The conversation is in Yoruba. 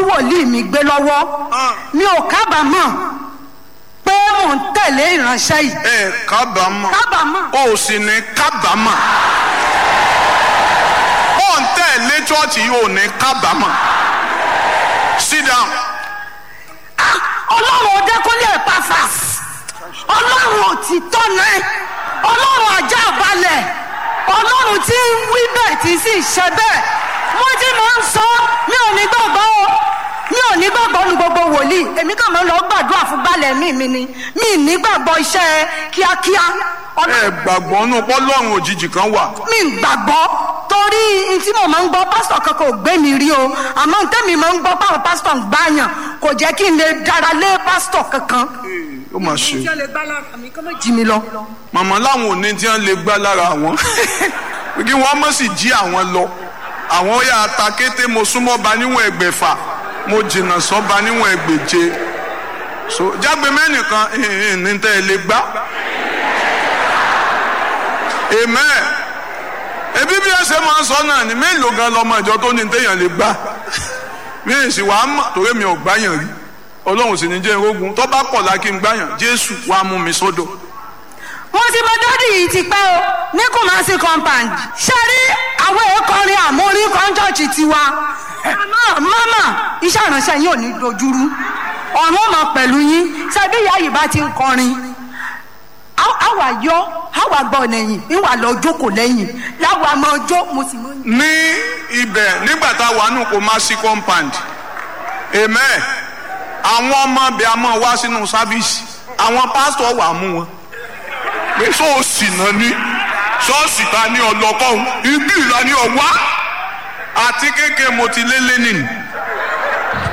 wòlíì mi gbé lọ́wọ́ mi ò kábàámọ̀ pé mò ń tẹ̀lé ìránṣẹ́ yìí ẹ kábàámọ̀ kábàámọ̀ o sì ní kábàámọ̀ ó ń tẹ̀lé chọ́ọ̀chì yìí ò ní kábàámọ̀ sit down ọlọ́run ọdẹkùnlé Epaphras ọlọ́run òtítọ́ náà ọlọ́run ajá balẹ̀ ọlọ́run tí ń wí bẹ́ẹ̀ tí sì ṣe bẹ́ẹ̀ wọ́n ti máa ń sọ mi ò ní gbàgbọ́ o mi ò ní gbàgbọ́ nu gbogbo wòlíì èmi kàn máa ń lọ gbàdúrà fún balẹ̀ mi mi ni mi ì ní gbàgbọ́ iṣẹ́ kíákíá ẹ gbàgbọ́ nù pọ́lọ́run òjijì kan wà mi ì gbàgbọ́ torí n tí mo máa ń gbọ́ pásítọ̀ kankan ò gbé mi rí o àmọ́ n tẹ́mi máa ń gbọ́ báwọn pásítọ̀ ń gbàyàn kò jẹ́ kí n lè dára lé pásítọ̀ kankan ó mà ṣe ìjọ lè gbá lára mi kọ́ mọ́ jí mi lọ. màmá láwọn òní tí wọ́n lè gbá lára àwọn kí wọ́n mọ̀ sí jí àwọn lọ àwọn ó yà ta kété mo súnmọ́ ba níwọ̀n ẹgbẹ̀fà mo jìnnà sọ́ba níwọ̀n ẹgbẹ̀je so jágbe mẹ́nìkan ní tẹ́ ẹ lè gbá amen ebi bí ẹ ṣe máa ń sọ náà ni mélòó gan lọmọ ìjọ tó ní téèyàn lè gbá mi ì sì wàá mọ̀ torí mi ò gbáyàn rí ọlọ́run sì ní jẹ́ irógun tó bá pọ̀ lákì ń gbáyàn jésù wàá mú mi sọ́dọ̀ mo ti mọ dádì yìí ti pẹ́ o ní Kumasi compound ṣe rí àwọn èèkọrin àmórí kọ́ńtọ́ọ̀tì tiwa àmọ́ mama iṣẹ́ ìránṣẹ́ yín ò ní dojúrú ọ̀run ọmọ pẹ̀lú yín ṣebí ìyá yìí bá ti ń kọrin àwa yọ àwa gbọ́ lẹ́yìn ìwà lọ jókòó lẹ́yìn láwa máa jó mo sì mọ. ní ibẹ̀ nígbà tá a wà nù Kumasi compound amen àwọn ọmọ ibẹ̀ a máa wá sínú sáfíìsì àwọn pásítọ̀ wà mú wọn pé ṣọ́ọ̀ṣì náà ní ṣọ́ọ̀ṣì ta ní ọlọ́kọ́hún ibi ìlà ní ọ̀wá àti kéèké mo ti lé lẹ́nìí